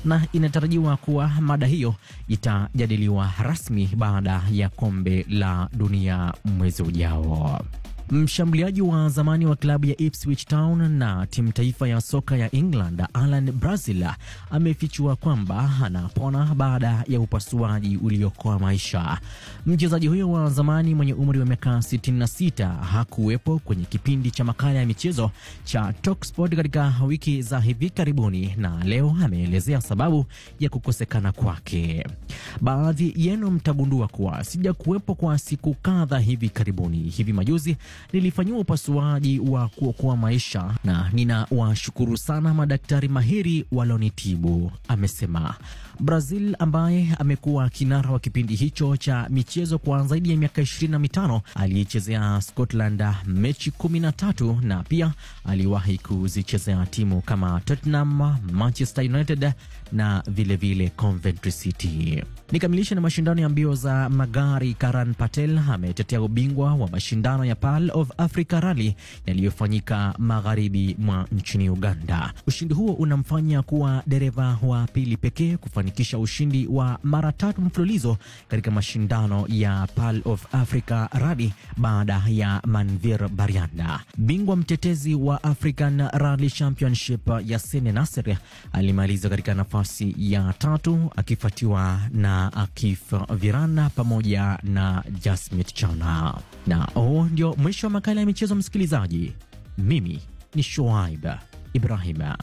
na inatarajiwa kuwa mada hiyo itajadiliwa rasmi baada ya kombe la dunia mwezi ujao. Mshambuliaji wa zamani wa klabu ya Ipswich Town na timu taifa ya soka ya England Alan Brazil amefichua kwamba anapona baada ya upasuaji uliokoa maisha. Mchezaji huyo wa zamani mwenye umri wa miaka 66 hakuwepo kwenye kipindi cha makala ya michezo cha Talksport katika wiki za hivi karibuni, na leo ameelezea sababu ya kukosekana kwake. Baadhi yenu mtagundua kuwa sijakuwepo kwa siku kadha hivi karibuni. Hivi majuzi nilifanyiwa upasuaji wa kuokoa maisha na ninawashukuru sana madaktari mahiri walonitibu, amesema. Brazil ambaye amekuwa kinara wa kipindi hicho cha michezo kwa zaidi ya miaka ishirini na mitano aliyechezea Scotland mechi kumi na tatu na pia aliwahi kuzichezea timu kama Tottenham, Manchester United na vilevile vile Coventry City. Nikamilisha na mashindano ya mbio za magari. Karan Patel ametetea ubingwa wa mashindano ya Pearl of Africa Rally yaliyofanyika magharibi mwa nchini Uganda. Ushindi huo unamfanya kuwa dereva wa pili pekee kufanikisha ushindi wa mara tatu mfululizo katika mashindano ya Pearl of Africa Rally baada ya Manvir Barianda. Bingwa mtetezi wa African Rally Championship Yassine Nasser alimaliza katika nafasi ya tatu akifuatiwa na Akif Virana pamoja na Jasmit Chana. Na huu ndio mwisho wa makala ya michezo, msikilizaji. Mimi ni Shoaib Ibrahima.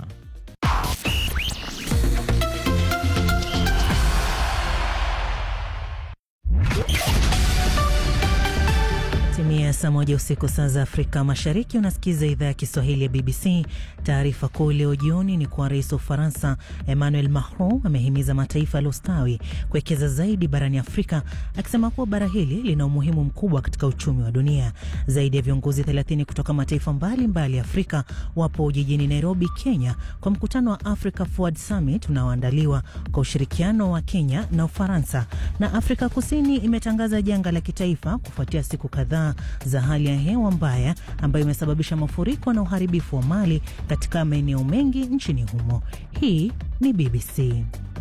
Timia saa moja usiku saa za Afrika Mashariki. Unasikiza idhaa ya Kiswahili ya BBC. Taarifa kuu leo jioni ni kuwa rais wa Ufaransa Emmanuel Macron amehimiza mataifa yaliyostawi kuwekeza zaidi barani Afrika, akisema kuwa bara hili lina umuhimu mkubwa katika uchumi wa dunia. Zaidi ya viongozi 30 kutoka mataifa mbalimbali ya Afrika wapo jijini Nairobi, Kenya, kwa mkutano wa Africa Forward Summit unaoandaliwa kwa ushirikiano wa Kenya na Ufaransa. Na Afrika Kusini imetangaza janga la kitaifa kufuatia siku kadhaa za hali ya hewa mbaya ambayo imesababisha mafuriko na uharibifu wa mali katika maeneo mengi nchini humo. Hii ni BBC.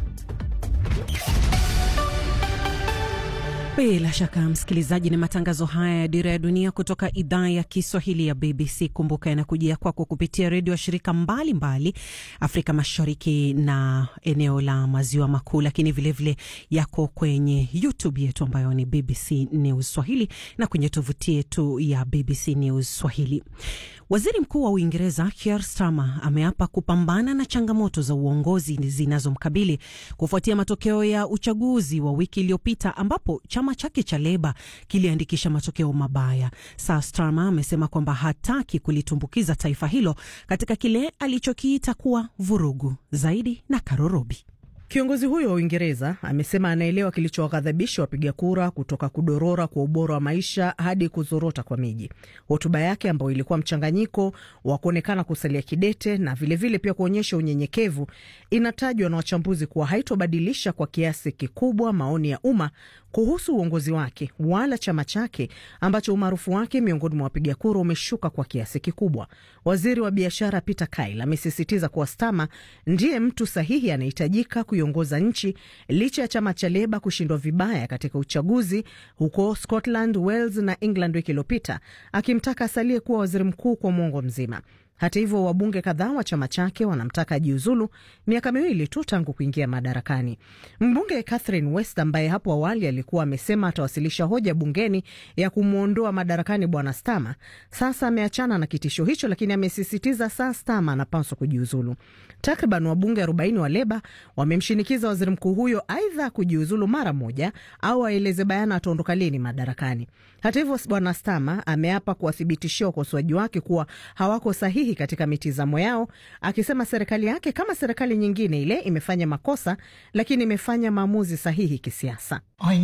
Bila shaka msikilizaji, ni matangazo haya ya Dira ya Dunia kutoka idhaa ya Kiswahili ya BBC. Kumbuka yanakujia kwako kupitia redio ya shirika mbalimbali mbali, Afrika Mashariki na eneo la Maziwa Makuu, lakini vilevile vile yako kwenye YouTube yetu ambayo ni BBC News Swahili na kwenye tovuti yetu ya BBC News Swahili. Waziri Mkuu wa Uingereza Keir Starmer ameapa kupambana na changamoto za uongozi zinazomkabili kufuatia matokeo ya uchaguzi wa wiki iliyopita ambapo chama chake cha Leba kiliandikisha matokeo mabaya. Sir Starmer amesema kwamba hataki kulitumbukiza taifa hilo katika kile alichokiita kuwa vurugu zaidi. Na Karorobi Kiongozi huyo wa Uingereza amesema anaelewa kilichowaghadhabisha wapiga kura kutoka kudorora kwa ubora wa maisha hadi kuzorota kwa miji. Hotuba yake ambayo ilikuwa mchanganyiko wa kuonekana kusalia kidete na vilevile vile pia kuonyesha unyenyekevu, inatajwa na wachambuzi kuwa haitobadilisha kwa kiasi kikubwa maoni ya umma kuhusu uongozi wake wala chama chake ambacho umaarufu wake miongoni mwa wapiga kura umeshuka kwa kiasi kikubwa. Waziri wa biashara Peter Kyle amesisitiza kuwa Starmer ndiye mtu sahihi anahitajika kuiongoza nchi licha ya chama cha Leba kushindwa vibaya katika uchaguzi huko Scotland, Wales na England wiki iliyopita, akimtaka asalie kuwa waziri mkuu kwa mwongo mzima. Hata hivyo wabunge kadhaa wa chama chake wanamtaka ajiuzulu miaka miwili tu tangu kuingia madarakani. Mbunge Catherine West ambaye hapo awali alikuwa amesema atawasilisha hoja bungeni ya kumwondoa madarakani bwana Starmer, sasa ameachana na kitisho hicho, lakini amesisitiza saa Starmer anapaswa kujiuzulu. Takriban wabunge 40 wa Leba wamemshinikiza waziri mkuu huyo aidha kujiuzulu mara moja au aeleze bayana ataondoka lini madarakani. Hata hivyo bwana Starmer ameapa kuwathibitishia wakosoaji wake kuwa hawako sahihi katika mitizamo yao, akisema serikali yake kama serikali nyingine ile imefanya makosa, lakini imefanya maamuzi sahihi kisiasa.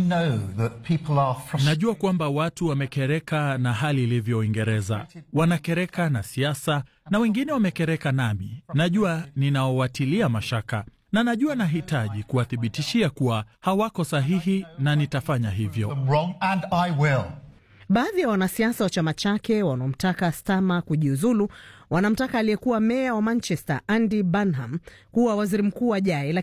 Najua kwamba watu wamekereka na hali ilivyo Uingereza, wanakereka na siasa na wengine wamekereka nami. Najua ninaowatilia mashaka na najua nahitaji kuwathibitishia kuwa hawako sahihi na nitafanya hivyo. Baadhi ya wanasiasa wa chama chake wanaomtaka Starmer kujiuzulu wanamtaka aliyekuwa meya wa Manchester Andy Burnham kuwa waziri mkuu ajaye,